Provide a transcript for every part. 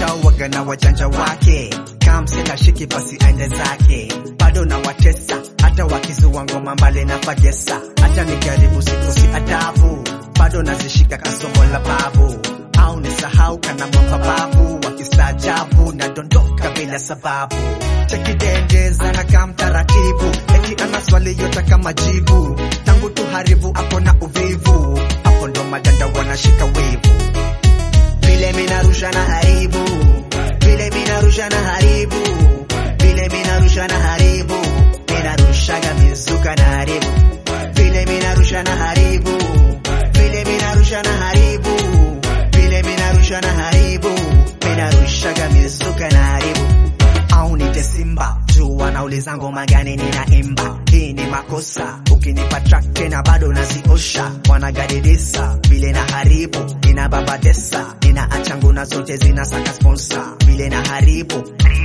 mtao waga na wajanja wake kamsela shiki basi aende zake bado na watesa hata wakizua ngoma mbale na fagesa hata nijaribu sikosi adabu bado nazishika kasomo la babu au nisahau kana mababu wakistaajabu na dondoka bila sababu chekidendeza na kamtaratibu eti ana swali yote kama jibu tangu tuharibu hapo na uvivu hapo ndo madanda wanashika wivu vile minarusha na haribu vile minarusha na haribu vile minarusha na haribu minarushaga mizuka na haribu vile minarusha na haribu vile minarusha na haribu vile minarusha na haribu minarushaga mizuka na haribu au nite simba juu wanauliza ngoma gani ninaimba hii ni makosa ukinipa track tena bado naziosha wanagadidisa vile na haribu nina babadesa nina achanguna zote zinasaka sponsor vile na haribu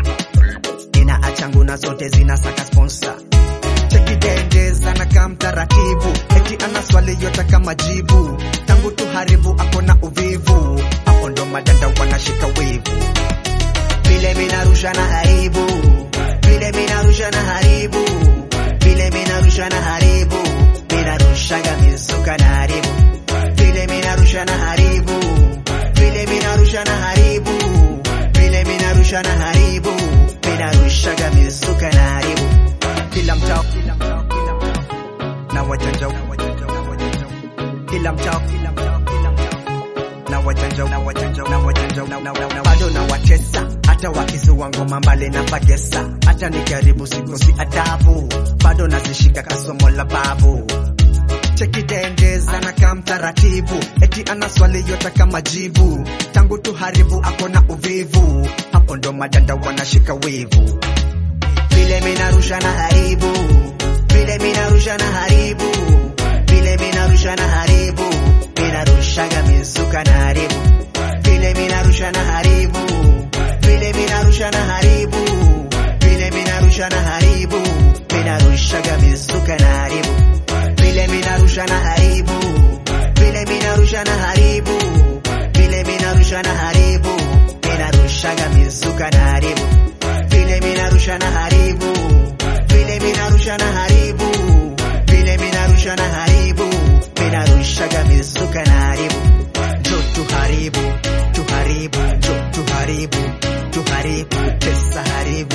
nina achanguna zote zinasaka sponsor chekidendeza na kamtaratibu eti ana swali yote kama jibu tangu tuharibu ako na uvivu hapo ndo madanda wanashika wivu vile minarusha na haribu vile minarusha na haribu vile minarusha na haribu minarushaga mizuka na haribu vile minarusha na haribu vile minarusha na haribu vile minarusha na haribu minarushaga mizuka na haribu kila mtao kila mtao kila mtao na wajanja na wajanja na wajanja kila mtao kila mtao kila mtao na wajanja na wajanja na wajanja na na na bado na watesa hata wakizua ngoma mbale na fagesa hata nikaribu sikosi adabu bado nazishika kasomo la babu chekidendeza na kamtaratibu eti ana swali yote kama jibu tangu tuharibu ako na uvivu hapo ndo madanda wanashika wivu vile minarusha na haribu vile minarusha na haribu vile minarusha na haribu minarushaga mizuka na haribu vile minarusha na haribu vile minarusha na haribu vile minarusha na haribu minarushaga mizuka na haribu vile minarusha na haribu vile minarusha na haribu vile minarusha na haribu minarushaga mizuka na haribu vile minarusha na haribu vile minarusha na haribu vile minarusha na haribu minarushaga mizuka na haribu jo tuharibu tuharibu jo tuharibu tuharibu tesa haribu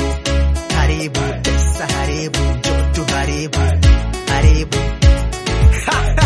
haribu tesa haribu jo tuharibu haribu